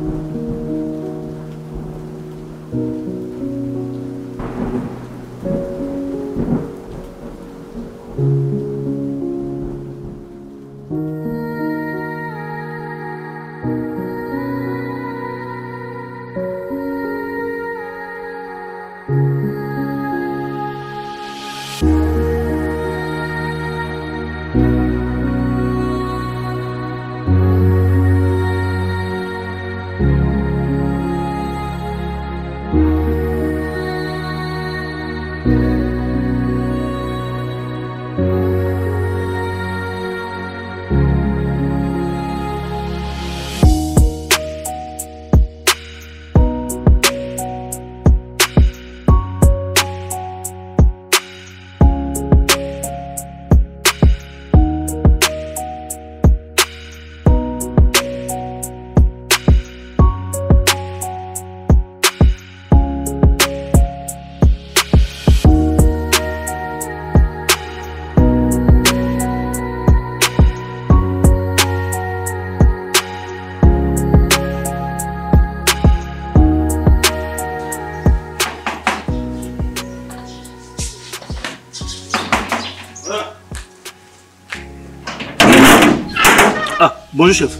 Ah, bonjour chef.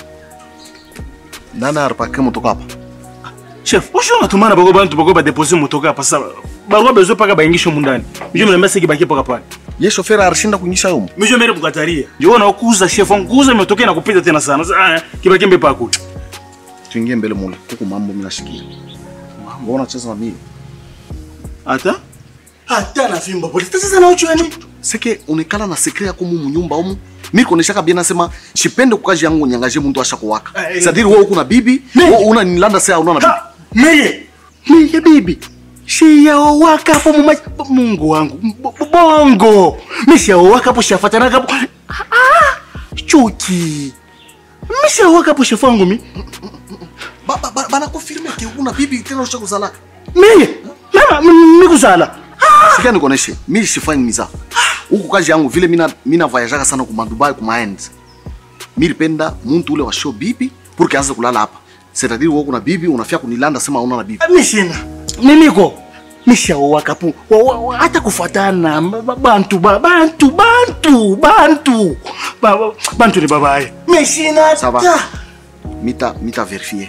nani aripake motoka hapa Chef, osho natumana bako bantu bako badepose motoka hapa sasa. Bako bezo paka baingisho mundani. Mijo mnamba siki baki paka pale. ye shoferi arishinda kunyisha yumu Mijo mere bukataria. Ndio na kuuza chef, nguza motoka na kupita tena sana. Sasa ah, kibaki mbe pako. tuingie mbele mule kuku mambo minashikia mambo unacheza na mimi Ata? Ata na fimba pole. Sasa na uchu yani. seke unikala na sekre yako mu munyumba umu mi koneshaka bien nasema shipende kukaji yangu nyangaje muntu asha kuwaka Eh, eh. sadiri wewe uko na bibi Ne. wewe una nilanda sea unaona bibi Ha! Meye. Meye bibi. Shia waka hapo muma Mungu wangu. B- Bongo. Misha waka hapo shafatana hapo. Ah! Chuki. Misha waka hapo shafangu mi. ba, ba, ba, bana confirme ke una bibi tena usha kuzala Meye. Mama mikuzala. sikia nikoneshe mi sifanyi miza huku kazi yangu vile mina mina voyageaka sana kuma Dubai kuma end milipenda muntu ule wa show bibi pour que anze kulala hapa c'est-à-dire wewe kuna bibi unafia kunilanda sema una na bibi Mishina. Mimiko. Misha waka hapo. Wa- wa- wa- Hata kufatana ba- ba- bantu ba- bantu bantu bantu. Ba- ba- Bantu ni babaye. Mishina. Ça va. ta. mita mita verifie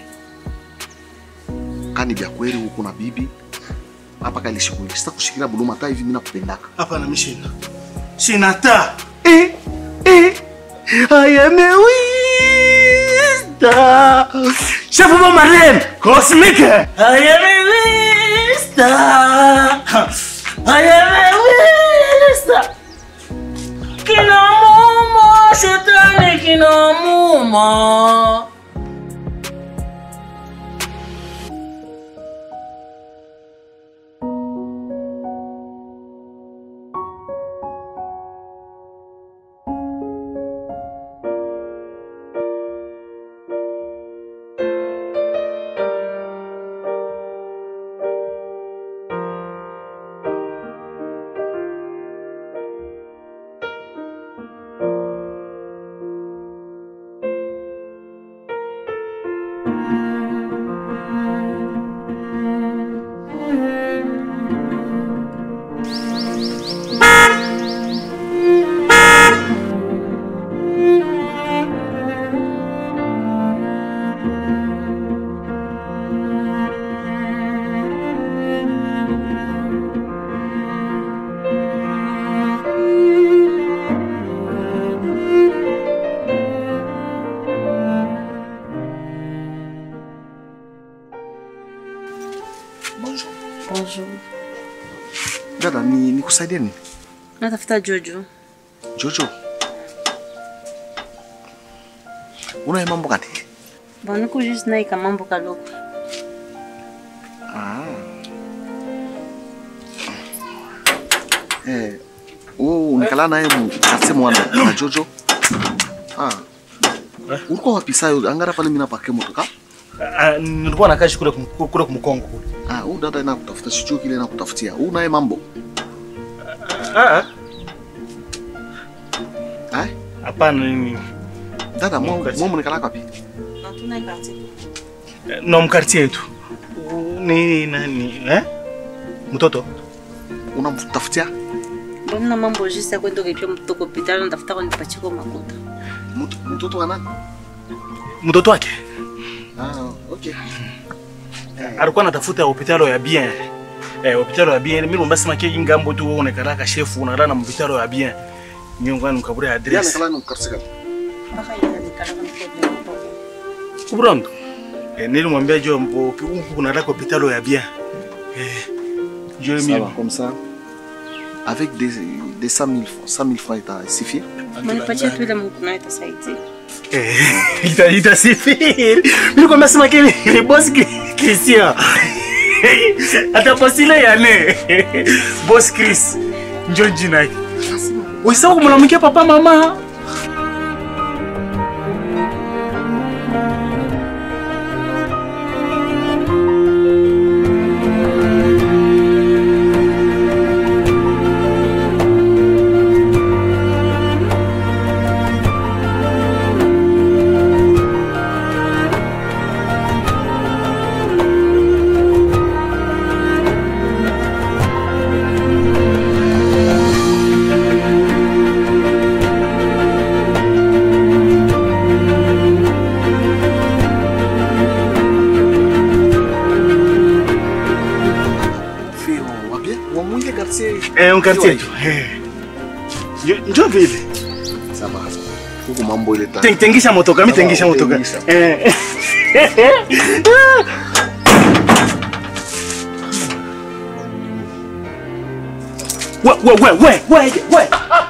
kani vya kweli huko na bibi hapa kalishi kweli sita kushikilia buluma hata hivi mimi nakupendaka Hapana mishina. Sina ta. Eh, eh. I am a wista. Chef of Marlene. Cosmic. I am a wista. I am a wista. Kina mumo, shetani kina mumo. bonjour Bonjour. dada ni nikusaidie nini Natafuta Jojo. jojo unaye mambo gani Bon, niko juste naye kamambo kaloko. ah eh wewe unikala naye mu kasi mwana na jojo ah ulikuwa wapi sayo angara pale mimi napake motoka Ah, nilikuwa nakashi kule kum- kule kumkongo kule. ah huyu dada inakutafuta sijui kile inakutafutia huyu naye mambo Ah, ah. ah Hapana nini. dada mwa Mkazi. mwa mnikalaka wapi Natuna quartier. na mkartie yetu ni nani eh? Mtoto Unamtafutia Mbona mambo juste ya kwenda kulipia mtoto kwa hospitali natafuta kunipatia kwa makuta. Mtu- mtoto wa nani? mtoto wake Ah, okay. alikuwa anatafuta hopitalo ya bien eh, hopitalo ya bien mimi nomba sema ke ingambo tu wewe unaikala ka chef unalala na hopitalo ya bien nyongo anu kaburi Yana address kala ni mkarsika. Mpaka yeye alikala kama kwa kubrando eh, nilimwambia jo mbo huku kunalala kwa hopitalo ya bien eh, jo Ça mimi va, comme ça. Avec des, des 100 000 francs, 100 000 francs, il t'a suffi Manipatia tu ile Mungu naye itasaidia. eh, ita itasifiri mimi kwambia sema ke ni boss Ki- Christian atapostile yane boss Chris njo jina yake Usisahau kumlalamikia papa mama. Fais, on va bien. On va mouiller quartier. Eh, unkartie yetu. Eh. Njo- Njo vile. Ça va. Huku mambo ile ta. Ten- Tengisha motoka, mimi tengisha Sawa, motoka. tengisha. Eh. We we we we we we.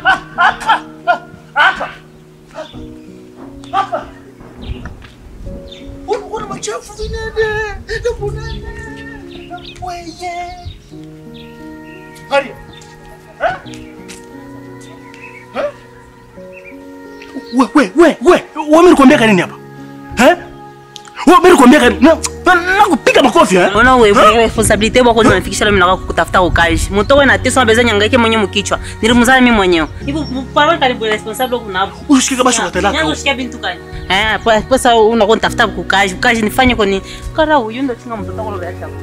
Unaona machafu vinene. Ndio nene. Weye. Hadi. We we we we. Wewe nilikwambia kanini hapa? Eh? Wewe nilikwambia kanini? Na na- nakupiga makofi eh? Mbona wewe responsibility yako ndio unafikisha mimi nataka kutafuta ukaji. Mtoto wewe na teso na bezanya nyangaike mwenyewe mkichwa. Nilimzaa mimi mwenyewe. Hivyo parents karibu responsible kuna hapo. Ushike basi watalaka. Nyanzo shikia bintu kani? Eh, kwa pesa unakuwa nitafuta kukaji. Ukaji nifanye kwa ni kara huyu ndio chunga mtoto wako ndio acha.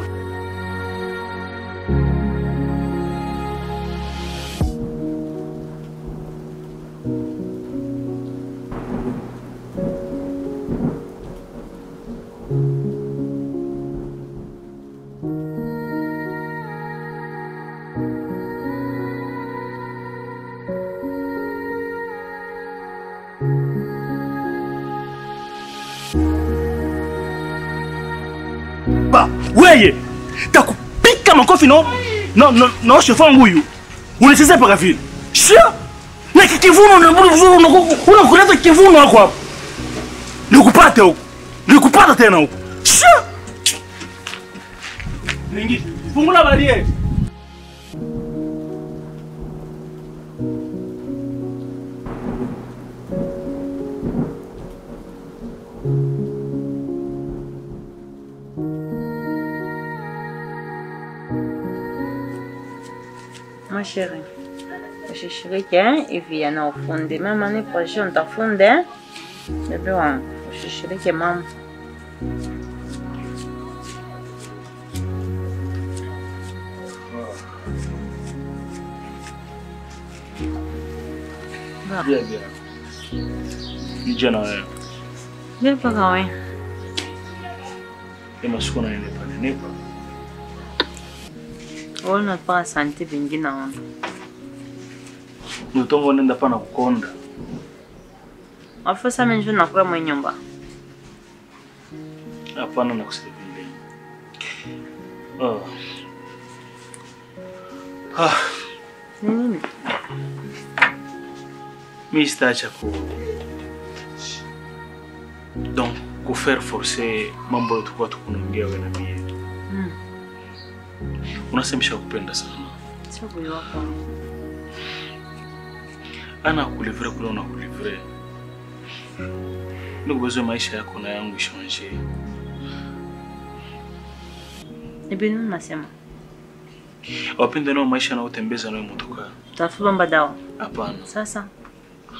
Ba, weye takupika makofi no no no no shefu wangu huyu unachezea paka vile shia na kikivuno na mbona vizuri unaku- unakuleta kivuno wako hapo nikupate huko nikupata tena huko shia ningi fungula barie Ma chérie, ushishiriki eh, hivi yana ufundi. Mama ni kwa hiyo nitafunde. eh. Bebe wangu, ushishiriki mama. Bien, bien. Nije na wewe. Bila paka wewe. Ema siku nanenepa nenepa. Wewe unataka santi vingi naona. Ni utongo nenda pana kukonda. Afu sasa mimi ndio nakula mwenye nyumba. Hapana na kusema vile. Oh. Ah, Ni nini? mimi sitaacha ku donc kufaire forcer mambo yote kwa tukunaongea wewe na mimi. Mm. Unasemesha kupenda sana. Sio kuyo wako. Ana kulivre kule una kulivre. Ndio kubezo maisha yako na yangu ishanje. Ni binu nasema. Wapende nao maisha na utembeza nayo motoka. Tafuta mbadao. Hapana. Sasa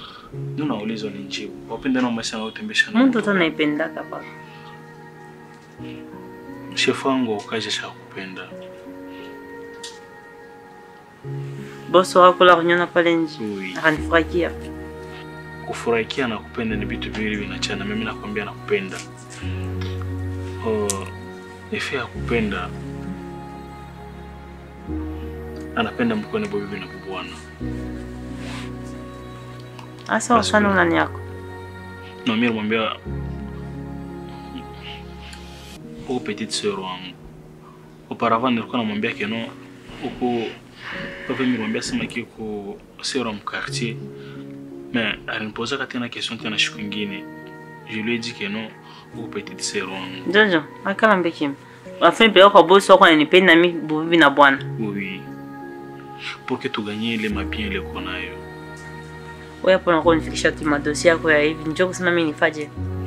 Ndio naulizwa ni jibu. Wapende nao maisha na utembesha nayo. mtu tu anaipenda kapa. shefu wangu ukaja shakupenda bosi wako la kunyona pale nje Ui. akanifurahikia kufurahikia na kupenda ni vitu viwili vinachana. Mimi nakwambia nakupenda. Oh, efe ya kupenda anapenda mkone bobibi na bubwana. asa wakana unani yako Na mimi namwambia huko petite sœur wangu. Auparavant nilikuwa namwambia keno huko kwa vile nilimwambia sema kiko sœur wa mkartier. Mais alinipoza tena question tena siku ingine. Je lui ai dit que non huko petite sœur wangu. jojo akala mbekimi afini peleka kwa bosi wako ananipenda mi bubibi na bwana Oui. Pour que tuganye ile mabien ile uko nayo. wewe hapo unakuwa unifikisha tu madosi yako ya hivi njoo kusema mimi nifaje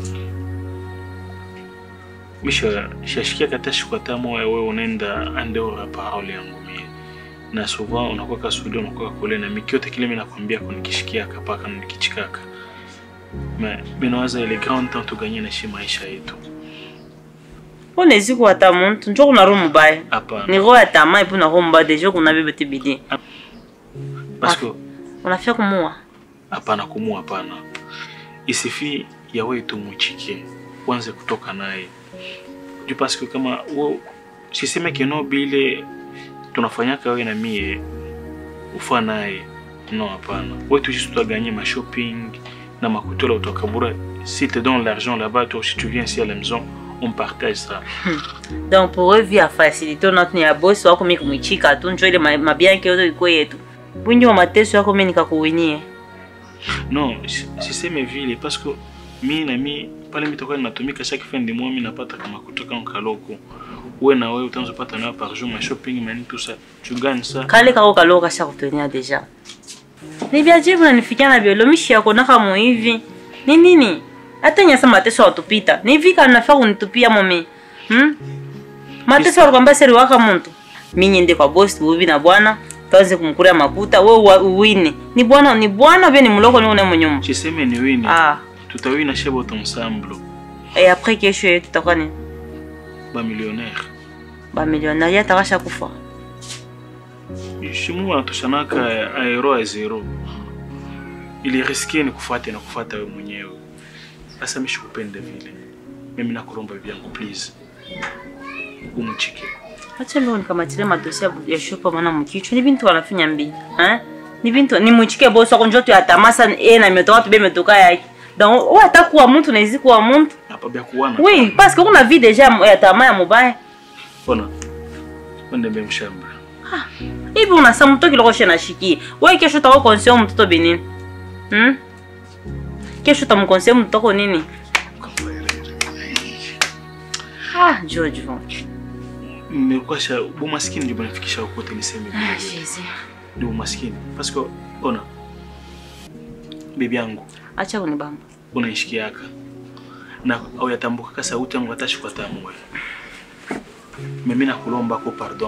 Misha shashikia kata shukata moya wewe unaenda andeo la parole yangu mie. Na souvent unakuwa kasudi unakuwa kule na mikiote kile mimi nakwambia kwa nikishikia kapaka na nikichikaka. Mais binawaza ile grand temps tuganye na shi maisha yetu. unezi kuwata muntu njoo kuna roho mubaya ni Hapana. roho ya tamaa epu na roho mubaya deja kuna bebe te bidii Parce que unafia kumua hapana kumu hapana. Isifi ya wewe tumuchike. Uanze kutoka naye. Juu parce que kama wo siseme keno bile tunafanyaka wewe na mie ufa naye. Non hapana. Wewe tu juste dois gagner ma shopping na makutola utokabura. Si te donne l'argent là-bas, toi si tu viens ici à la maison, on partage ça. donc pour eux vie ya facilité unatu ni ya bosi wako mi kumwichika tu njoo ile ma- mabianke yote ikuwe yetu bwingi wa mateso yako mi nikakuwinie Non, si- siseme vile parce que mi na mi pale mi toka natumika chaque fin de mois mi napata kama kutoka nkaloko. Wewe na wewe utaanza pata nayo par jour ma shopping mani tout ça. Tu gagnes ça. kale kako kaloo kasha kutenia deja ni vyajibu nanifikia na vyolo mishi yako naka muhivi ni nini hata nyasa mateso watupita ni vika nafaa kunitupia momi hmm? mateso walikwambia seri waka muntu mi nyende kwa bosi bubi na bwana tuanze kumkuria makuta we uwa- uwine ni bwana ni bwana vye ni muloko ni une munyuma Siseme ni wini. ah Tutawina shebo ensemble. et après kesho yetu tutakuwa ni Ba millionnaire. bamilionari atakasha kufa Shimu wanatoshanaka aero a zero. Ili riske ni kufuate na kufuata wewe mwenyewe. Sasa mimi sikupende vile. Mimi nakuromba vyangu please. Umchike. acha leo nikamatile madosi ya- ya shopa mana mukichwa ni bintu wanafinya mbi eh? ni bintu ni muchike bosi wako njoto ya tamasa e na metoka tube metoka yake donc wewe atakuwa mtu na izi kuwa mtu Hapa bya kuwana. oui parce que kuna vie déjà ya tamaa ya mubaya Ona. Wende mbe mshamba. hivi unasa mtu kiloko shena shiki wewe kesho utako konseo mtoto binini hmm? kesho utamkonseo mtoto nini ah jojo Nilikuwa sha bu maskini ndio banafikisha kote niseme ah vile. jesus Ndio maskini. Parce que ona. Bibi yangu acha kunibamba unaishikiaka na auyatambukaka sauti yangu hata shikwa tamu wewe. Mimi nakulomba ko pardon.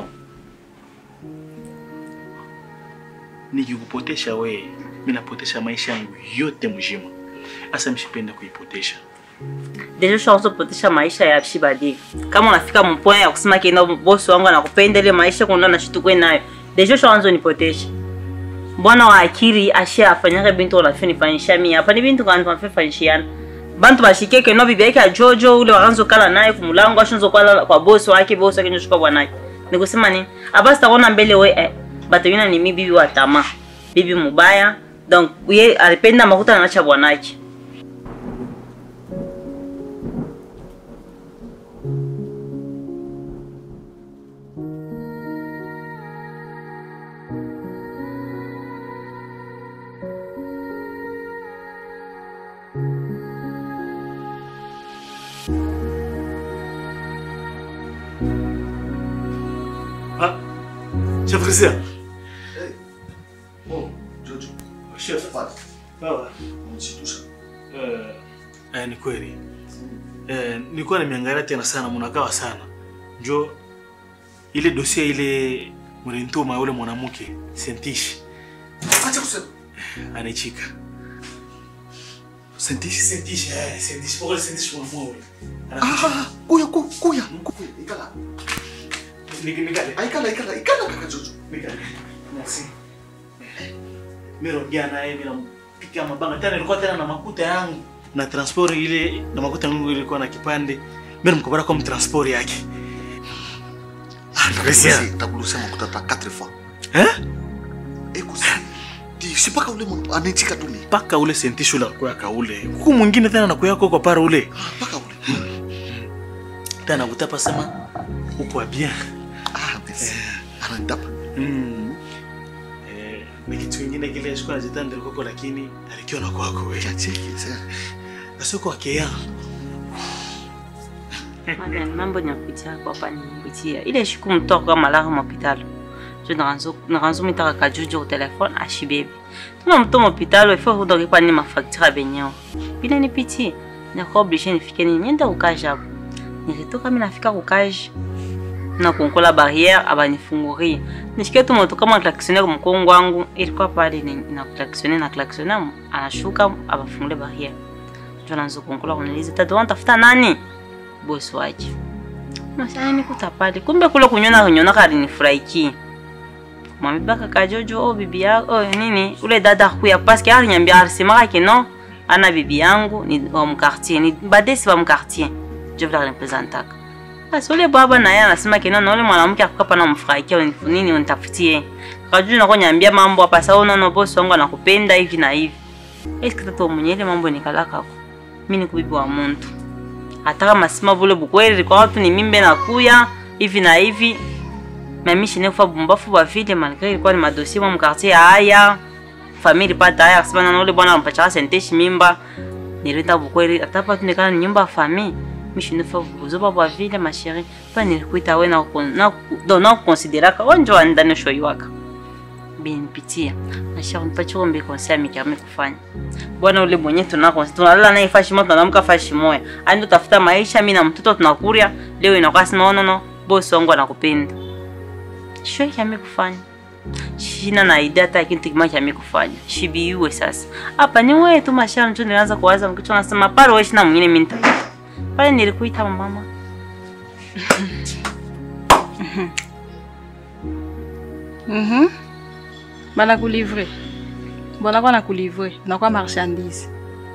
Nikikupotesha wewe, mimi napotesha maisha yangu yote mzima. Asa mshipenda kuipotesha. deja ushaanza kupotesha maisha ya shibadi kama unafika mpoa ya kusema kenda bosi wangu anakupenda ile maisha kuna na shitukwe nayo deja ushaanza nipotesha bwana wa akili ashe afanyaka bintu unafanya nifanyisha mimi hapa ni bintu kana tunafanya fanyishiana bantu bashikeke no bibi yake ajojo ule wakanzo kala naye kumulango ashonzo kwa kwa bosi wake bosi wake ndio bwanake nikusema nini abasi taona mbele we eh, batawina ni mi bibi wa tamaa bibi mubaya donc ye alipenda makuta anacha bwanake Ah, chef Rizia. Oh, Jojo. Chef. Pata. Baba. Msitusha. Eh, eh, ni kweli. Eh, nilikuwa nimeangalia tena sana mnakawa sana. Njo ile dosie ile mlintuma ule mwanamke Sentish Acha kusema. anaichika. Sentishi. Sentishi, eh, sentishi. Pokole sentishi mwa mwa ule. Ah, kuya ku- kuya. Kuya, ikala. Nik- nikale. Ah, ikala ikala ikala kaka Jojo. Nikale. Merci. Mimi ongea naye mimi nampikia mabanga tena ilikuwa tena na makuta yangu. Na transport ile na makuta yangu ilikuwa na kipande. Mimi mkabara kwa mtransport yake. Takulusi takulusi makuta ta 4 fois. Eh? Eko si. Di si paka ule mtu anechika tu ni. Paka ule sentishi ule kwa kaule. Huku mwingine tena nakuya kwa para ule. Ah, paka ule. Tena kutapa sema upo bien. Ah, merci. Ananitapa. Mm. Eh, ni kitu kingine kile sikuwa najitanda kwako lakini alikiwa na kwako wewe. Chacheki sasa. Sasa kwa kia. Madame, mambo nyakutia kwa hapa nimepitia. Ile siku mtoka kama la hospitali. Je naranzo naranzo mitaka kajujo kwa telefone ashibebe. Tuna mtu hospitali ifo hudoke pa ni mafacture benyo. Bila nipitie. Na kwa obligé nifike ni nienda ukaja hapo. Nilitoka mimi nafika ukaja. Na kunkola barrière abanifungurie. Nishike tu moto kama klaxonner mkongo wangu ilikuwa pale ni na klaxonner na klaxonner anashuka abafungule barrière. Je naanza kunkola kuniliza tatu tafuta nani? bosi wake masana nikuta pale kumbe kule kunyona kunyona kali nifurahikie mwamibaka kajojo o bibi yako oh, nini ule dada kuya paske alinyambia alisemaka ke no ana bibi yangu ni wa mkartier ni badesi wa mkartier jo vile alimpresentaka basi ule baba naye anasema ke no na ule mwanamke akukapa na mfurahikia nini unitafutie kajojo nakonyambia mambo hapa sasa unaona bosi wangu anakupenda hivi na hivi eske tatu mwenye ile mambo nikalakako mimi ni kubibi wa muntu hata kama sima vule bukweli kwa watu ni mimbe na kuya hivi na hivi mami shine kufa bumbafu ba vile malgré ilikuwa ni madosie mwa mkartier haya famili pata haya kasema na ule bwana anampacha senteshi mimba nileta bukweli hata pa tunekana ni nyumba ya famille mishine fa buzoba bwa vile ma chérie pa nilikuita we na na do na consideraka wanjo andani shoyi waka binipitia na chérie nipache ombe conseil amikame kufanya bwana ule mwenye tunako tunalala naye fashi moja tunamka fashi moja ando tafuta maisha mimi na mtoto tunakuria leo inakuwa sema no no bosi wangu anakupenda shwe yame kufanya shina na idea hata kitu kimoja yame kufanya shibiwe sasa hapa ni wewe tu mashara ndio nilianza kuwaza mkichwa nasema pale wewe shina mwingine mimi nitaita pale nilikuita mama Mhm. Bana kulivre. Bona kwa na kulivre, na kwa marchandise.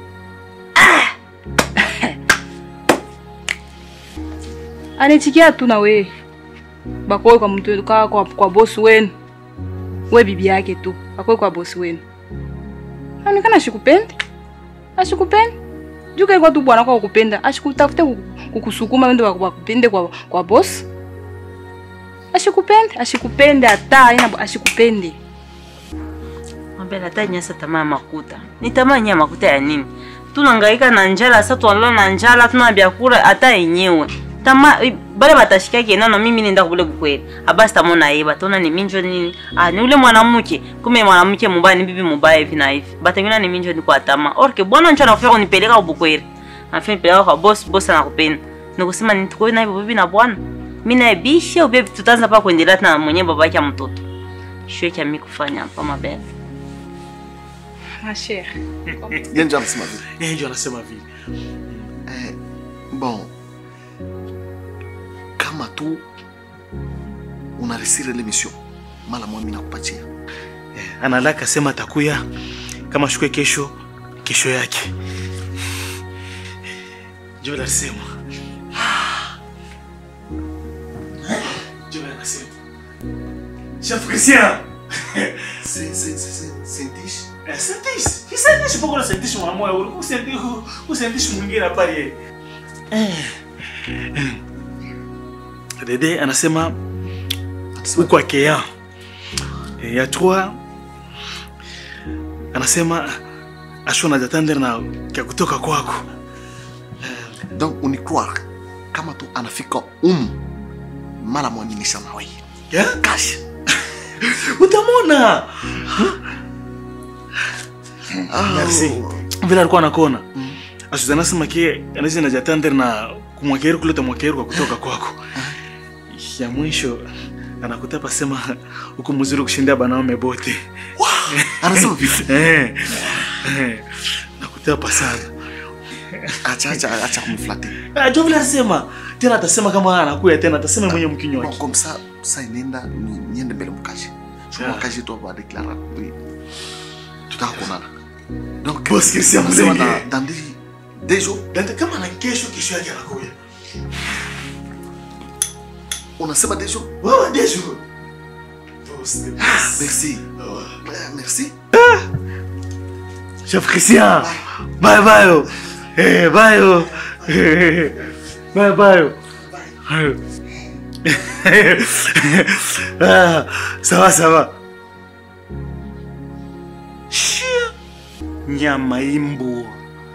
Anetikia tu na we. Bakoe kwa mtu kwa kwa, kwa boss wenu. We bibi yake tu. Bakoe kwa boss wenu. Aonekana ashikupendi. Ashikupendi. Juka kwa tu bwana kwa kukupenda. Ashikutafute kuku- kukusukuma ndio wakupende kwa kwa boss. Ashikupende, ashikupende hata aina ashikupende. Mbele hata nyasa tamaa ya makuta. Ni tamaa ya makuta ya nini? Tunangaika na njala sasa tunalala na njala tuna vyakula hata yenyewe. Tama bale batashika ke nono mimi nenda kubule bukweli. Abasi tamona yeba tona ni minjo nini? Ah ni ule mwanamke. Kume mwanamke mubaya ni bibi mubaya hivi na hivi. Batengina ni minjo ni kwa tama. Orke bwana ncho anafika kunipeleka ubukweli. Anafika nipeleka kwa boss, boss anakupenda. Nikusema nitukoi na bibi na bwana. Mimi na bisha ubebi tutaanza pa kuendelea na mwenye baba yake ya mtoto. Shwe cha mimi kufanya hapa mabaya. Ma chère. Yeye ndio anasema vile. Yeye ndio anasema vile. Eh, bon. Kama tu unaresire l'émission, mala mwami nakupatia. Analaka sema atakuya kama shukwe kesho kesho yake. Ndio anasema. Ndio anasema. Chef Christian. C'est c'est c'est sentishi. Eh, Sentish. Kisaidishi poko na sentishi mwa moyo uli kusentishi kusentishi mwingine pale. Eh. Dede anasema Anasema huko akea. E, ya trois anasema ashona jatandere na kya kutoka kwako. donc unicroire kama tu anafika um mala mwaminisha na wewe. Yeah? Kashi. Utamona. Ah, Merci. Vile alikuwa anakona. Asuza anasema ke anaweza na jatandere na kumwakeru kuleta mwakeru kwa kutoka kwako. Ya mwisho anakutapa sema huko mzuri kushinda banaume bote. Anasema vile. Eh. Eh. Nakutapa sana. acha acha acha kumflate Ah, jo vile asema tena atasema kama anakuya tena atasema mwenye mkinywa bon wake comme ça ça inenda ni- niende mbele mkaji sio Yeah. mkaji tu ba declara tutaka kuonana donc Boss Christian nasema Mlenge. dans dans des des jours Dante kama na kesho kesho yake anakuja. unasema des jours Wewe des jours. Boss, the boss. merci Oh. Eh, merci Chef Christian. Bye bye. oh. Eh, bye. oh. Bye bye. oh. ah, ça va, ça va. Shia. Nyama imbu.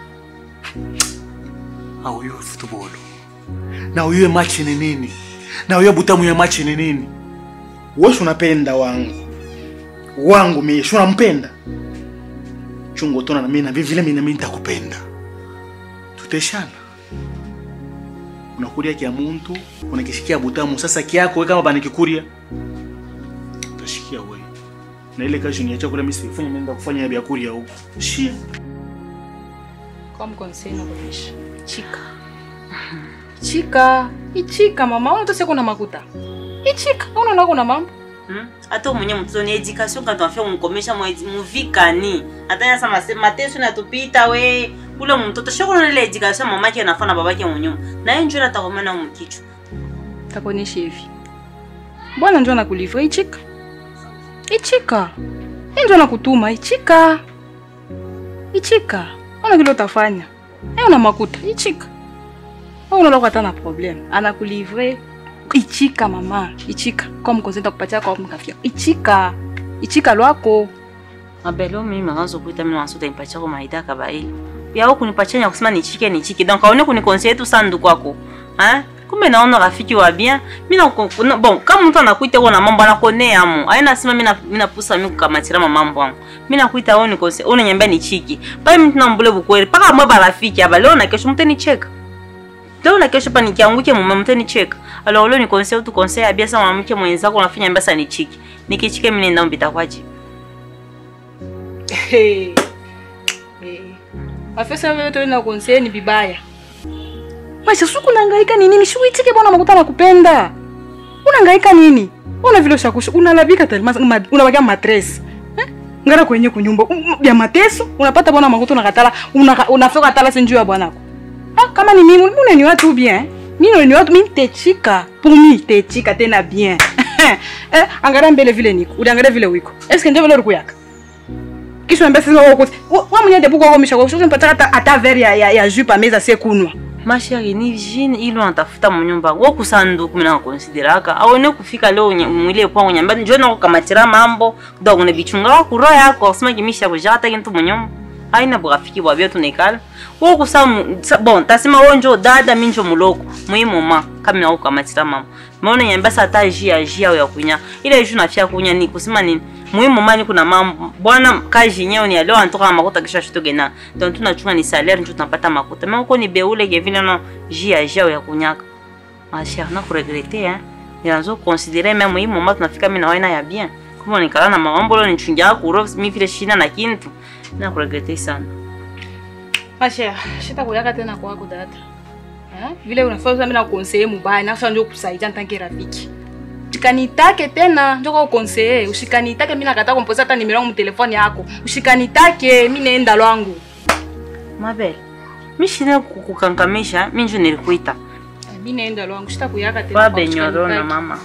Au hiyo football. Na hiyo match ni nini? Na hiyo butamu ya match ni nini? Wewe unapenda wangu. Wangu mimi, si unampenda? chungo tona na mimi na vile mimi na mimi nitakupenda. Tuteshana. Unakuria kia muntu, unakishikia butamu. Sasa kiako wewe kama bana kikuria. Utashikia wewe. Na ile kazi ni chakula mimi sifanye nenda kufanya ya kuria huko. Shia. Comme conseil nakuonyesha. Chika. Chika. Ichika mama, una tosia kuna makuta. Ichika, unaona kuna mambo. Hmm? hata mwenye mtoto ni education kati wafia kumkomesha mwezi muvikani hata yasa mase mateso natupita we ule mtoto shokona ile education mamake anafanya babake mwenyuma na yeye njoo atakomana mkichwa Takuonyesha hivi. Bwana njoo anakulivra ichika. Ichika. Yeye njoo anakutuma ichika. Ichika. Ona kile utafanya. Yeye una makuta ichika. Wewe unaona kwa tana problem. Anakulivre ichika mama. Ichika. Comme conseil takupatia kwa mkafia. Ichika. Ichika lwako. mabelo mimi makazo kuita mimi wanasuta impacha kwa maida kabaili yao kunipacha nya kusema nichike nichike donc aone kunikonseil tu sandu kwako hein kumbe naona rafiki wa bien mimi na bon kama mtu anakuita kwa na mambo anakonea amu aina sema mimi na- mimi napusa mimi kukamatira mambo yangu mimi nakuita wewe ni konseil una nyambia nichike pale mtu nambule bukweli paka mwa barafiki aba leo na kesho mteni cheka leo na kesho pa nikianguke mume mteni cheka alors leo ni conseil tu conseil ya bien sana mwanamke mwenzako unafanya mbasa nichike nikichike mimi nenda mbita kwaje Hey. Hey. Afisa wewe tu na conseil ni bibaya. Maisha suku unahangaika nini? Nini shu itike bwana makuta nakupenda. Unahangaika nini? Una vile ushakusha unalabika tena ma, unabakia matres. Eh? Ngara kwenye kunyumba um, ya mateso unapata bwana makuta unakatala unaka, unafika katala sinjuu ya bwanako. Ah kama ni mimi mimi ni watu bien. Mimi ni watu mimi techika. Pour mimi techika tena bien. eh angalia mbele vile niko. Uliangalia vile wiko. Est-ce que ndio vile ulikuyaka? kisha niambia sasa wewe uko wewe mwenyewe ndipo kwa komisha kwa sababu mpata hata hata verre ya ya, ya jus pa meza sie kunwa mashari ni jini ilo natafuta munyumba wo kusanduku mina nakonsideraka aone kufika leo nye- mwile kwangu nyamba njo nakukamatira mambo donc ne bichunga wa kuro yako kusema kimisha kujata kintu munyumba aina burafiki bwa byo tunekala wo kusa mu- sa- bon tasema wo njo dada mi njo muloko muhimu ma kama na kukamatira mambo maona nyamba sa ta jia jia ya kunya ile juu nafia kunya ni kusema ni muhimu mani kuna mambo bwana kazi yenyewe ni leo anatoka makuta kisha shutoge na donc tunachunga ni salaire ndio tunapata makuta mais uko ni beule ke vile no jia jia ya kunyaka ma cher na kuregrete hein ninazo considérer même muhimu mama tunafika mimi na waina ya bien kama nikala na mambo leo nichungia kuro mi vile shina na kintu na kuregrete sana masha shita kuyaka tena kwako dada eh vile unafaa mimi na conseiller mubaya na sasa ndio kusaidia ntange rafiki Usikanitake tena ndio kwa conseiller usikanitake mimi nakata kumpoza hata nimero yangu telefoni yako usikanitake mimi naenda lwangu mabele mi shina kukankamisha mi njo nilikuita Eh, mimi naenda lwangu shita kuyaka tena baba kwako, nyorona usikanitake. mama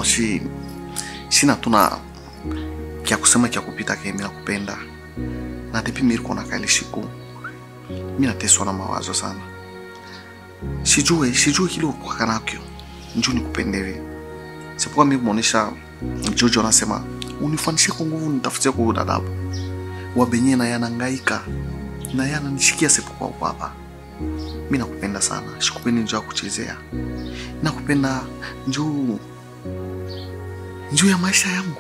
si sina tuna kya kusema kya kupita ke mi nakupenda na depi mi riko nakaa ile siku mi nateswa na mawazo sana sijue sijue kile ukwaka nakyo njuu nikupendele sipokuwa mi kumwonyesha Jojo anasema unifanishe kwa nguvu nitafutie kwa udadabu wabenye na yanangaika na yananishikia sipokuwa uko hapa mi nakupenda sana sikupendi njuu ya kuchezea nakupenda njuu njuu ya maisha yangu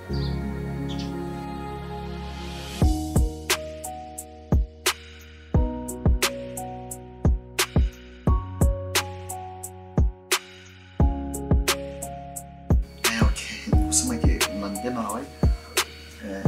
Eh, okay. Kusema ke unanipenda na wewe? Eh.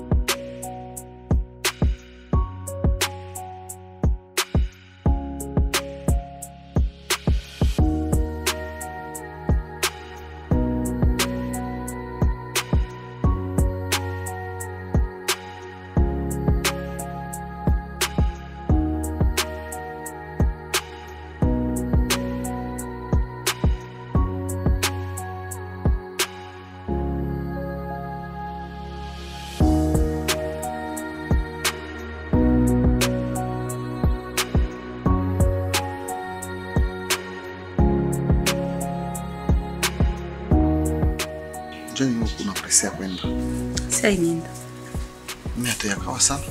Njoo ni kuna presi ya kwenda. Sasa inaenda. Mimi hatuyakawa sana.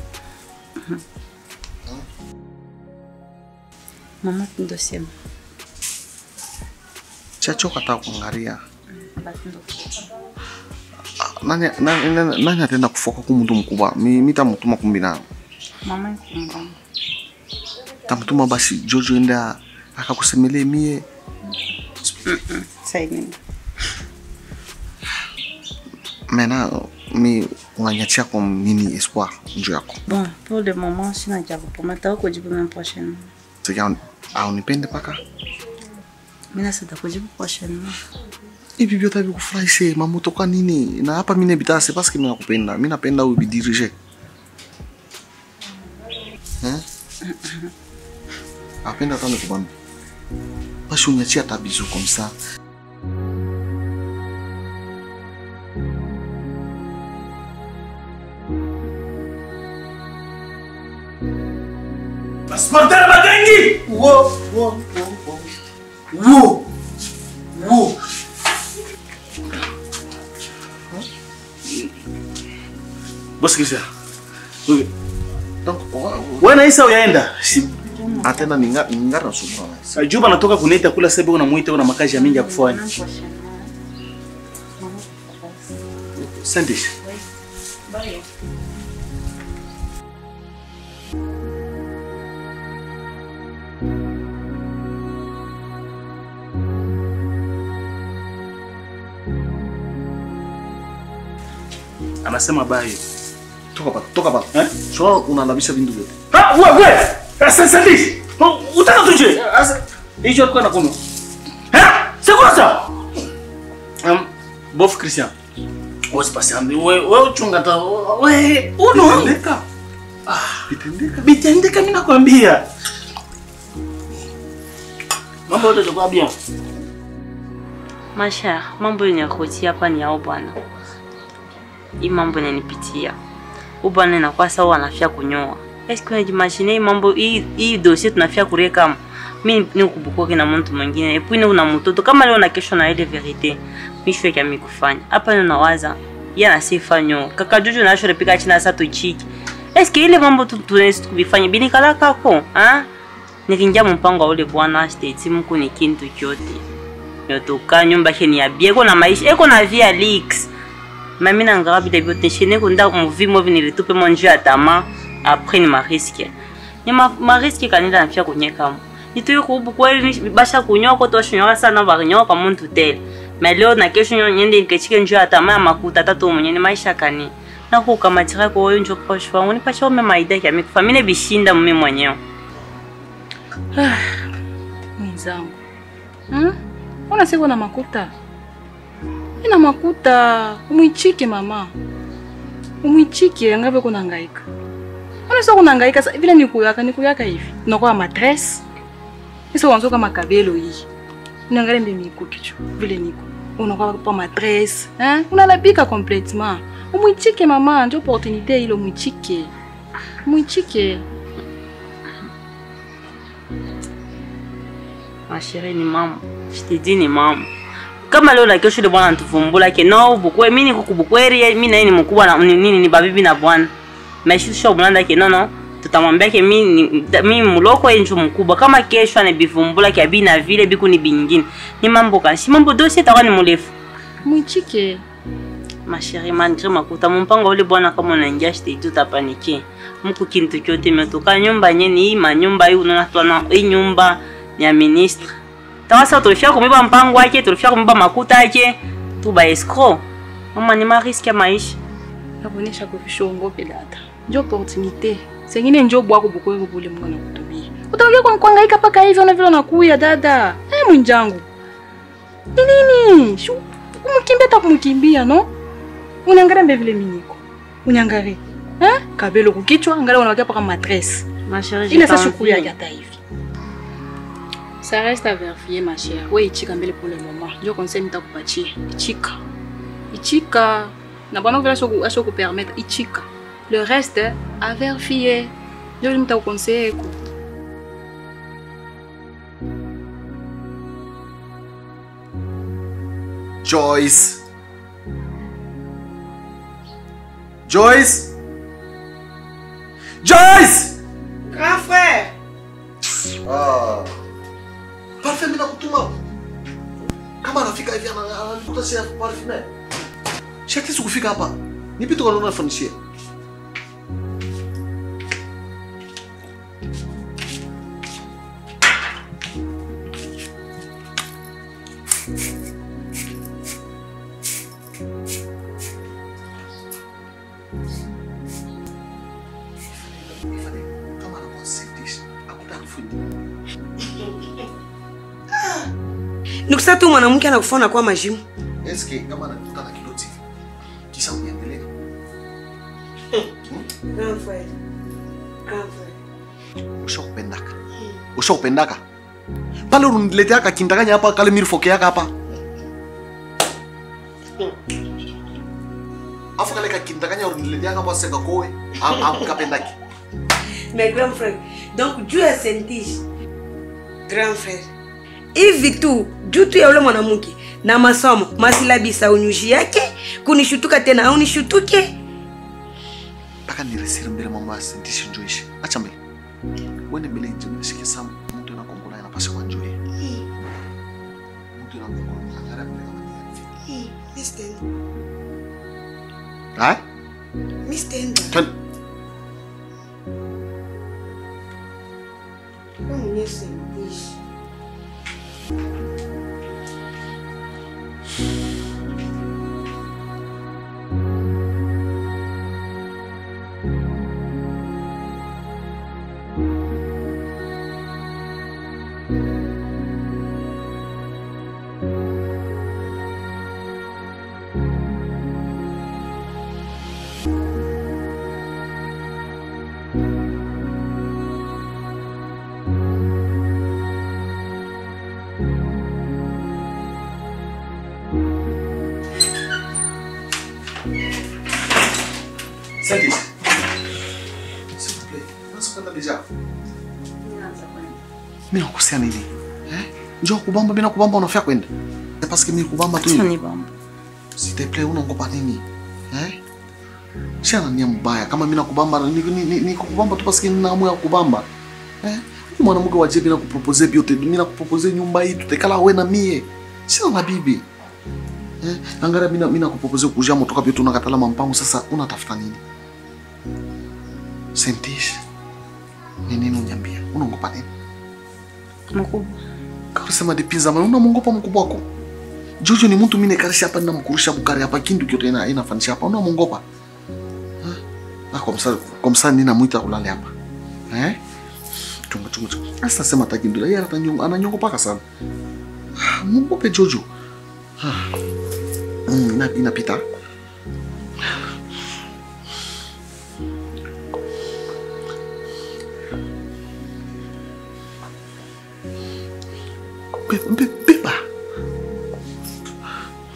Mama ndo sema. Chachoka hata kuangalia. Basi ndo. Ah, Nani nani nani, nani ataenda kufoka kwa mtu mkubwa? Mi mimi tamtuma kumbina. Mama ikumba. Tamtuma basi Jojo enda akakusemelee mie. Sasa inaenda. Mena mi unanyachia kwa nini espoir njoo yako. Bon, pour le moment sina cha kupomata huko jibu même prochainement. Sika au nipende paka. Mimi nasita kujibu prochainement. Hivi vyote hivi kufurahishe mamoto kwa nini? Na hapa mimi bitase parce que mimi nakupenda. Mimi napenda ubidirije. Eh? Apenda hata nikubambi. Basi unyachia tabizu comme ça. Sportera Bagengi! Wo, wo, wo, wo. Wo. Wo. Bosi kisha. Wewe. Donc, Wewe na Isa uyaenda? Si atenda ninga ninga na subra. Juba natoka kuneta kula sebe una muita una makazi ya mingi ya kufanya. Sandis. Anasema bye. Toka pa, toka pa. Eh? So unalabisha vindu vyote. Ah, wewe wewe. Sasa Sandis. Utaka tuje? Asa hicho alikuwa nakunywa. Eh? Sikuasa. Um, bof Christian. Wewe pasiambi wewe wewe uchunga ta wewe uno. Bitendeka. Ah, bitendeka. Bitendeka mimi nakwambia. Mambo yote yatakuwa bien. Masha, mambo yenye kutia hapa ni yao bwana. Hii mambo inanipitia. Huyu bwana inakuwa sawa anafia kunyoa. Est-ce que unajimagine hii mambo hii hii dossier tunafia kureka mimi ni kubukoke na mtu mwingine. Epi ni una mtoto kama leo na kesho na ile verite. Mimi shwe kama kufanya. Hapa ndio nawaza. Yeye anasifa nyo. Kaka Jojo na shule pika china sasa tuchiki. Est-ce que ile mambo tu tunaweza kuvifanya bini kala kako? Ah? Nikinja mpango wa ule bwana state mku ni kintu chote yotoka nyumba yake ni ya bie eko na maisha eko na via leaks mami na ngara vile vyote shine kunda muvi movi nilitupe mo njia ya tama après ni mariske ni ma, mariske kanida na pia kunyeka mo nituyo kubu kweli ni- basha kunyoa ko to shinyoka sana ba kunyoa kwa muntu tele mais leo na kesho nyo nyende nikechike njia ya tama ya makuta tatu mwenye ni maisha kani na kukamatira kwa hiyo njo kwa shwangu nipacha ume maida ya mikufa mine bishinda mimi mwenyewe mwenzangu hmm? Ona siko na makuta, ina makuta, umwichike mama, umwichike angave kunangaika. Ona sio kunangaika sa- vile nikuyaka nikuyaka hivi unakuwa matres isa wanzo kama kabelo hii niangalie mimi niko kichwa vile niko unakuwa pa matresse hein? unalabika complètement umwichike mama ndio opportunité ile umwichike mwichike Ma chérie ni mama. Je te dis ni mama. Kama leo na kesho ile bwana anatuvumbula ke no bukwe mimi niko kubukweri mimi na yeye ni mkubwa na ni- nini ni babibi na bwana. Maisha sio bulanda ke no no. Tutamwambia ke mimi ni- mimi muloko yeye ndio mkubwa. Kama kesho anabivumbula ke abi na vile biku ni bingine. Ni mambo kanshi mambo dossier takuwa ni murefu. mwichike Ma chérie malgré makuta mpango ule bwana kama unaingia shite tu tapanike. Mku kintu kyote metoka nyumba nyeni hii manyumba hii unaona twana hii nyumba ni ya ministre. Tawasa tulifia kumiba mpango wake, tulifia kumiba makuta yake. Tuba escroc. Mama ni mariski ya maisha. nakuonyesha kuvishongope dada njo opportunité sengine njo bwako bukweko bule mungu anakutumia utaongea kwa kuhangaika paka hivi ona vile unakuya dada eh mwinjangu ni nini Shu- kumkimbia hata kumkimbia no unaangalia mbe vile miniko unyangalie eh kabelo kukichwa angalia unawakia paka matresse Ma chérie, ile j'ai sasa pas shukuru envie. yake hata hivi ça reste à vérifier ma chère wewe ichika mbele pour le moment ndio conseil nitakupatia ichika ichika na bwana vile asho asho kupermettre ichika le reste à vérifier ndio nitakuconseiller ko Joyce. Joyce. Joyce. Grand frère, Ah. Parfait mimi nakutuma. Kama anafika hivi ana- ananikuta si parfait. Shati kufika hapa. Nipi tu kanona fanishia. Kama anakuwa sentish, akuta kufundi. nikusa tu mwanamke anakufana kwa majimu. Eske kama anakutana kidoti hivi. Kisha uniendelee. Grand frère, grand frère. ushakupendaka ushakupendaka pale unileteaka kindanganya hapa kale mirifokeaka hapa afu kale kakindanganya unileteaka hapa seka kowe kapendaki Mais grand frère, donc juu ya sentish grand frère, hivi tu juu tu ya ule mwanamke na masomo masilabisa unyushi yake kunishutuka tena au nishutuke mpaka niresire mbele mambo ya sentishi njoishi acha mbele wene mbele nje nishike sam mtu anakongola anapasha kwa njoi mtu anakongola angara mbele kama ni hai twende Sentish s'il vous plaît unaweza kwenda deja mimi nakukosea nini eh njoo kubamba mimi nakubamba unafia kwenda c'est parce que mimi kubamba tu Acha hivi. nibamba. S'il te plaît, unaogopa nini? Eh? Si ana nia mbaya kama mimi nakubamba ni, ni, ni, ni kukubamba tu paske nina hamu ya kubamba. Eh? Huyu Mwanamke wa jebi na kupropose biote, mimi nakupropose nyumba hii tutekala wewe na mie. Sina na bibi. Eh? Angara mimi mimi nakupropose kuja motoka biote unakatala mampango sasa unatafuta nini? Sentish. Ni nini unyambia? Unaogopa nini? Mkubwa. Kasema dipinza maana unamwogopa mkubwa wako. Jojo ni mtu mimi nekarisha hapa na mkurusha bukari hapa kindu kyote ina inafanisha hapa unamwogopa. Eh? Na kwa msa kwa msa nina muita kulale hapa. Eh? Chunga chunga chunga. Asa sema takindula yeye atanyonga ananyongopa paka sana. Ah, Mwogope Jojo. Ah. Mm, ina inapita. Be- be- Beba.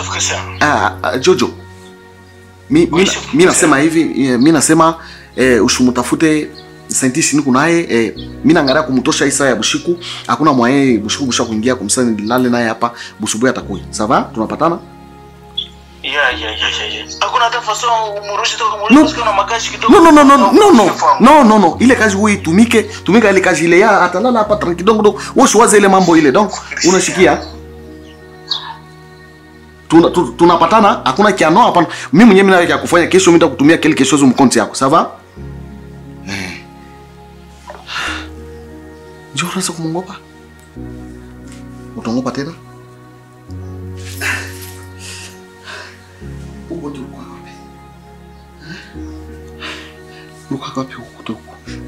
chef Christian. Ah, ah, Jojo. Mi, mi, chef. mi nasema hivi, eh, mi nasema eh, ushumutafute scientist ni kunaye eh, mi naangalia kumtosha isa ya bushiku hakuna mwaye bushiku busha kuingia kumsani nilale naye hapa busubuhi atakuya sava tunapatana Ya ya ya ya ya. Hakuna hata faso umurushi tu No. umurushi kuna magashi kidogo. no no no no no no no Chef wangu. no no no ile kazi huyi tumike tumika ile kazi ile ya atalala hapa tranquille kidogo kidogo wewe usiwaze ile mambo ile donc unashikia tuna tu- tunapatana hakuna kiano hapana mimi mwenyewe mimi naweka kufanya kesho mimi nitakutumia kile kesho zo mkonti yako sawa eh njoo unaweza kumongopa utongopa tena uko tu kwa wapi uko wapi huko tu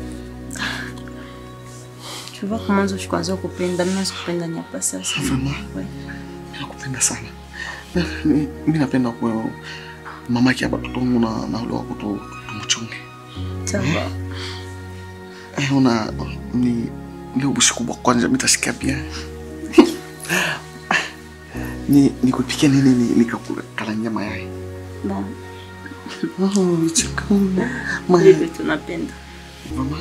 Tu vois comment je kwanza kupenda, mimi sikupenda ni hapa sasa. Vraiment? Ouais. nakupenda sana Mi- mi napenda kwa mamake hapa tutongu na na ule wako tu tumchunge Ça va. eh, una ni leo bushiku bwa kwanja mitashikia bien ni nikupikia nini ni nikakula nyama yai Bon, oh, chika mayai hivi tunapenda. mama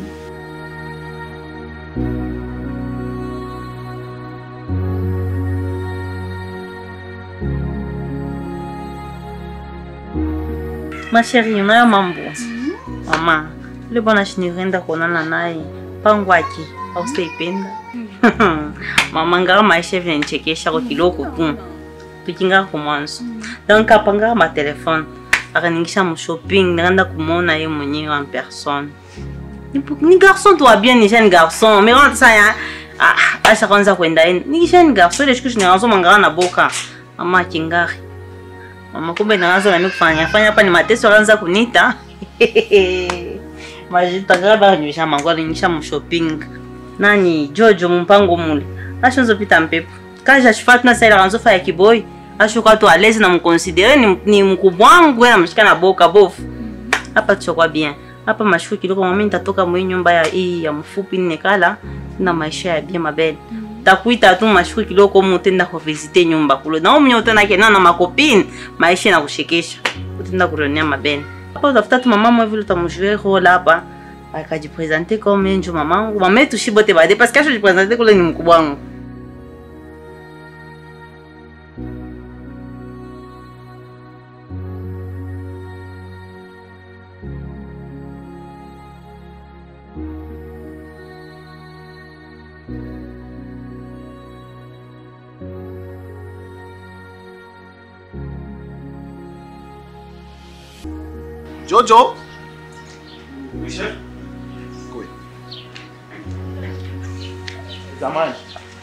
Ma chérie, unayo mambo? Mama, ule bwana shinirenda kuonana naye pango ake ausaipenda mama ngaka maisha vile nichekesha kwa kiloko tu tukingaka kumwanzo donc apangaka matelefone akaningisha mushopping nikaenda kumwona ye mwenyewe en personne ni, ni garçon tu bien ni jeune garçon mais quand ça ya ah, asha kwanza kwenda ye ni jeune garçon ile siku shinaanza mangaka na boka mama kingari mama kumbe naanza nami kufanya fanya hapa ni mateso akaanza kunita majitangaka bakanywisha mangu alinyisha mu shopping nani jojo mumpango mule ashonzo pita mpepo kaja shifatu na saila kanzo fa ya kiboi ashuka tu alezi na mkonsidere ni, ni mkubwa wangu na mshika na boka bofu hapa tuchokwa bien hapa mashuku kidogo mami nitatoka mwe nyumba ya hii ya mfupi nekala na maisha ya bien mabele takuita tu mashuku kidogo mutenda kuvisite nyumba kulo na umnyo tena kena na makopini maisha na kushekesha utenda kuronia mabele hapa utafuta tu mama mwe vile utamjue role hapa akajipresente comme njo mamangu mama yetu shibote bade parce que ashojipresente kule ni mkubwa wangu jojo Zamani.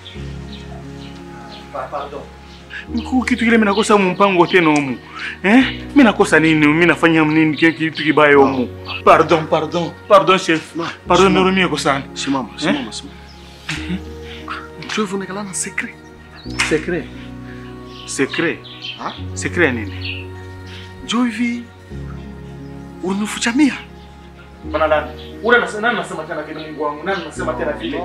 Mkuu, kitu kile mimi nakosa mumpango tena humu. Eh? Mimi nakosa nini? Mimi nafanya nini kile kitu kibaya humu? Pardon, pardon. Pardon chef. Pardon nirumie kwa sana. simama simama simama njoo hivyo nekala na secret Secret. Secret. Ha? Secret ya nini? njoo hivi unifucha mia Bana nani? Ule nasema nani nasema tena vile Mungu wangu? Nani nasema tena vile?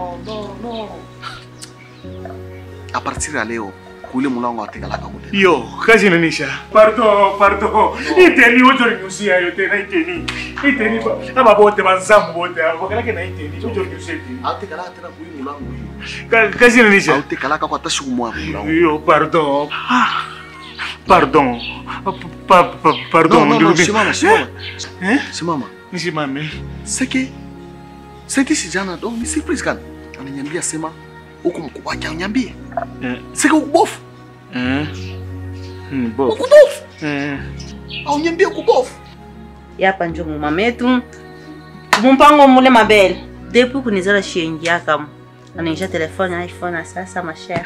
a partir ya leo kule mulango atekalaka kule Yo, kazi inanisha. Pardon, pardon. Iteni wote nyusia yote na iteni. Iteni ba- aba bote banzamu bote abo kalake na iteni. Wote nyusia iteni. atekalaka tena kuli mulango hiyo Ka- Kazi inanisha. autekalaka kwa tashi kumwa mulango Yo, pardon. Ah, Pardon. Pa- pa- pa- Pardon. non non non nirudie. simama simama Eh? simama Nisimame. seke seke sijana donc ni surprise kana ananiambia sema huko mkubwa wake anyambie Eh. seke ukubofu Eh. Hmm, bo. ukubofu Eh. aunyambie ukubofu yapa njo mumama yetu mumpango mule mabele depuis kunizala shiengiaka anaisha telefone iphone ya sasa mashere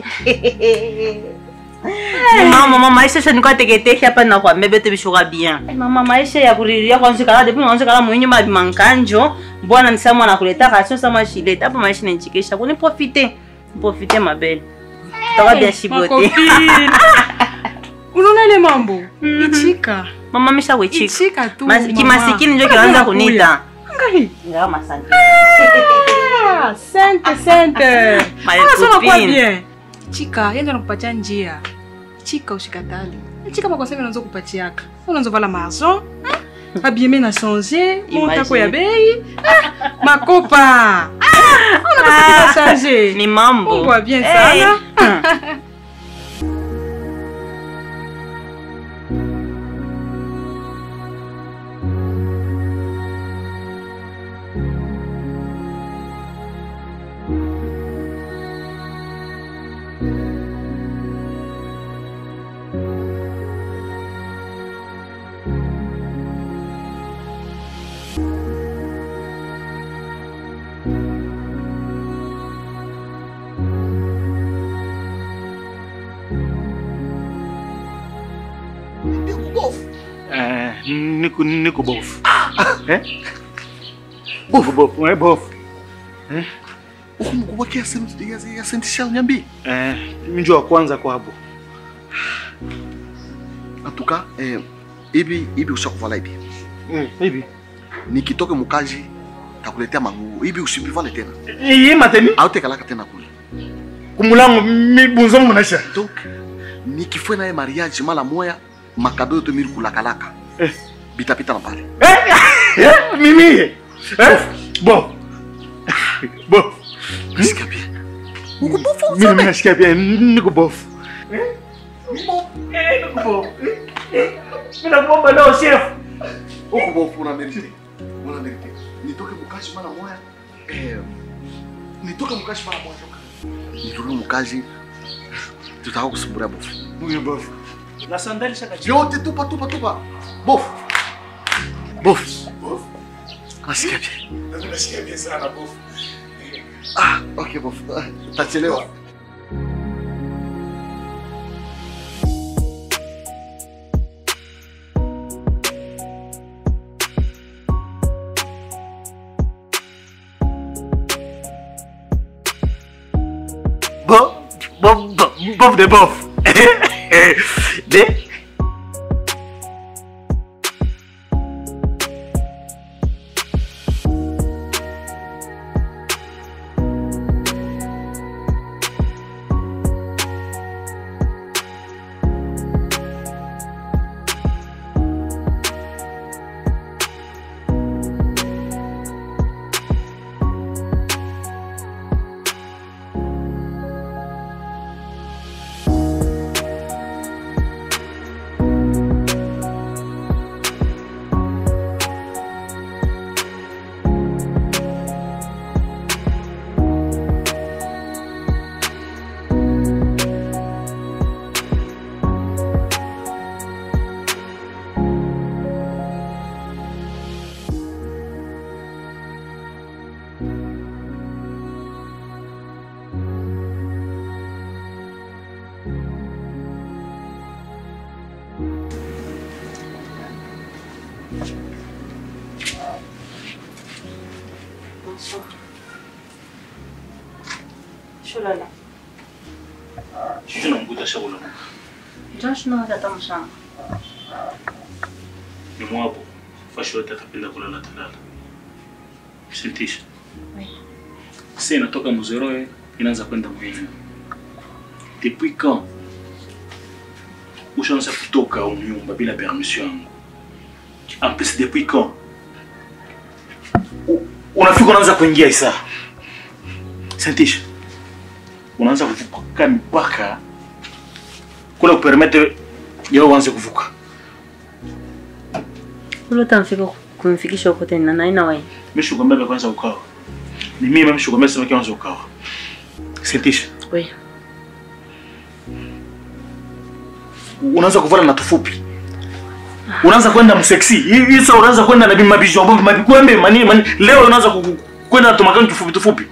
mama mama maisha shanikuwa teketeke hapa nakwambia bete bishuka bien mama maisha ya kuriria kwanzikala depuis mwanzikala mwinyuma bimankanjo mbwana nisama nakuleta kasio sama shileta hapa maisha nenchikisha kuni profite profite mabele tutakuwa bien shibote Makopini. unaona ile mambo ichika mama misha kuichika ichika tu Mas- mama. kimasikini njo Kwanza kinaanza nakuya. kunita Ngai. ngawa masante Ah, sente sente My Ah, so unakuwa copine. bien chika yeye ndo anakupatia njia chika ushikatali chika kwa sasa unaanza kupatiaka unaanza vala maison abieme na changer montako ya bei Ah, makopa Ah, unapata changer ni mambo Mungu wa bien Eh. sana. Eh, niko niko bofu. Eh? Bofu bofu, eh bofu. uku mkubwa kia senti ya ya senti shao nyambi Eh, mjo wa kwanza kwa hapo. atuka eh, ibi ibi ushakuvala ibi Mm, hivi. nikitoke mukaji takuletea manguo ibi usibivale tena Iyi mateni autekalaka tena kule kumulango mibunzo munaisha. donc nikifue naye mariage mala moya makado yote miri kulakalaka Eh. bitapita na pale Eh, mimi. Eh? Bof. Bof. nasikia bien Mimi mimi nasikia pia niko bofu. Eh? Eh, niko bofu. Eh, Mimi nakuomba leo chef. huku bofu una merite una merite nitoke mukaji mala moya eh, nitoke mukaji mala moya toka nitoke mukaji tutaka kusumburia bofu Mimi bofu. Na sandali shaka yote tupa tupa tupa bofu bofu nasikia bien Nasikia pia sana bofu. ah okay bofu Ah, tachelewa Bof, bof, bof, bof de bof. De Shulala. Shushu namkuta shakula. Josh no hata mshamba. Ni mwapo. Fashi yote atapenda kulala talala. Sintisha. Oui. Sasa inatoka mzeroe inaanza kwenda mwenyewe. Depuis quand? Ushaanza kutoka au nyumba bila permission yangu. En plus depuis quand? U- Unafika unaanza kuingia isa. Sintisha. Unaanza kuvuka mipaka kule kupermete yao uanze kuvuka. Ule utamfika kumfikisha huko tena na ina wewe. Mimi shukwambia kwanza ukawa. Ni mimi mimi shukwambia sema kwanza ukawa. Sintisha. Oui. unaanza kuvala na tufupi unaanza kwenda mseksi hii sasa unaanza kwenda na mabisho ambapo mabikwembe mani, mani leo unaanza ku- ku- kwenda na tumakani tufupi tufupi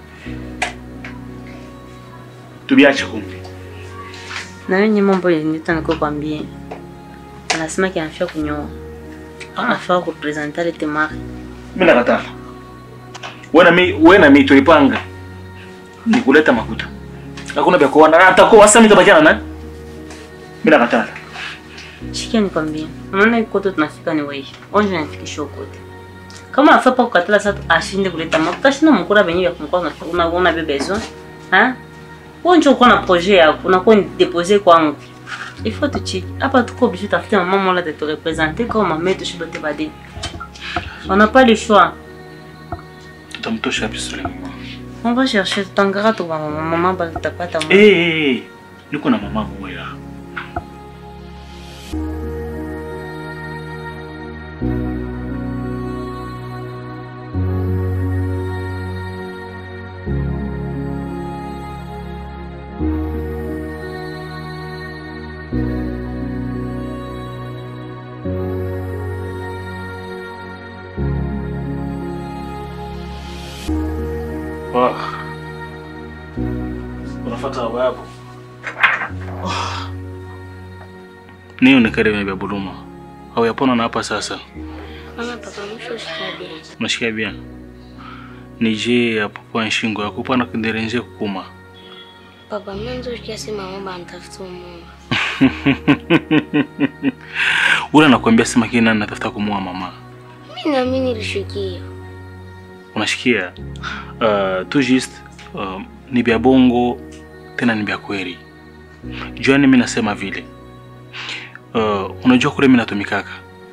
tubiache kumbi Na wewe ni mambo yenita niko kwambie. Anasema ki anafia kunyoa. Anafaa kupresenter le temari. mimi nakatala wewe na mimi wewe na mimi tulipanga ni kuleta makuta hakuna vya kuona hata kwa sasa mimi tabakiana na mimi nakatala Shikia nikwambie. Unaona iko kote tunafika ni wewe. Onje nafikisha huko kote. Kama afaa pa kukatala sasa ashinde kuleta mafuta shina mkura benye ya kumkoa una una bebezo. Ha? Wewe ndio uko na projet yako, unakuwa ni deposer kwangu. il faut tuchiki hapa tuko obligé tafute mama mola de te représenter comme mama yetu shibote bade on n'a pas le choix tutamtosha wapi sasa yule mama on va chercher tutangara tu mama mama ba tutapata mama Eh, eh, eh, niko na mama moya Oh. Unafuata baba yako? Niyo ni karibu vya buluma. Au yapona na hapa sasa. Mama papa mwisho shikabe. Unashikia bien. Ni je ya papa nshingo yako pana kunderenje kukuma. Papa mwanzo kiasi mama bantafuta mume. Ule anakuambia sema kile nani natafuta kumua mama. Mimi na mimi nilishukia. Unashikia? Uh, tu just uh, ni vya bongo tena ni vya kweli. Juani mimi nasema vile. Uh, unajua kule mimi natumikaka.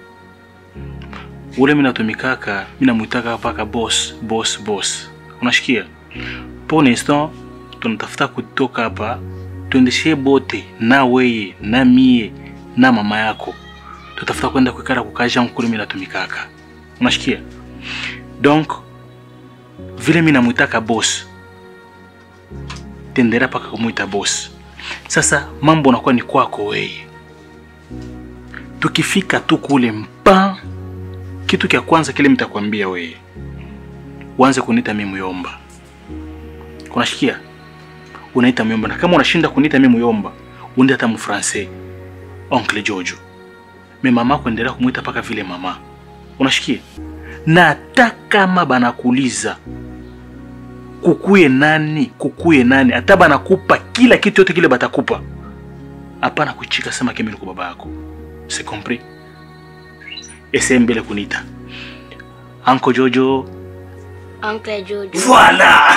Ule mimi natumikaka, mimi namuitaka paka boss, boss, boss. Unashikia? Pour l'instant tunatafuta kutoka hapa tuendeshe bote na weye na mie na mama yako. Tutafuta kwenda kuikara kukaja kule mimi natumikaka. Unashikia? Donc vile mimi namwitaka boss tendera paka kumwita boss. Sasa mambo nakuwa ni kwako weye. Tukifika tu kule mpa, kitu kya kwanza kile mtakwambia weye, uanze kuniita mimi Muyomba. Unashikia? Unaita Muyomba, na kama unashinda kuniita mimi Muyomba, undi hata mfrancais oncle Jojo. Me mama kuendelea kumwita paka vile mama. Unashikia? Na hata kama banakuuliza kukuye nani kukuye nani, hata banakupa kila kitu yote kile batakupa, hapana kuchika sema kemi niko baba yako. C'est compris? Ese mbele kunita Uncle Jojo. Uncle Jojo. Voilà.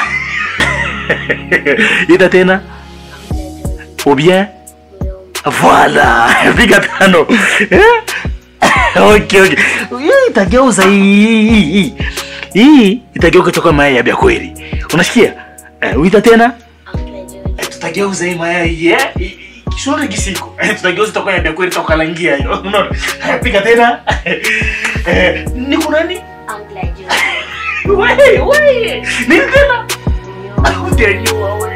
Ita tena ou bien voilà, piga tano. Eh? okay, okay. Hii itageuza hii hii hii. Hii itageuka kutoka mayai ya kweli. Unasikia? Eh, uita tena? Uncle Jojo. Eh, tutageuza hii mayai eh? Shule kisiko. Eh, tutageuza itakuwa ya kweli tukalangia hiyo. Unaona? Eh, Piga tena. Eh, niko nani? Uncle Jojo. Wewe, wewe. Nini tena? Utajua wewe.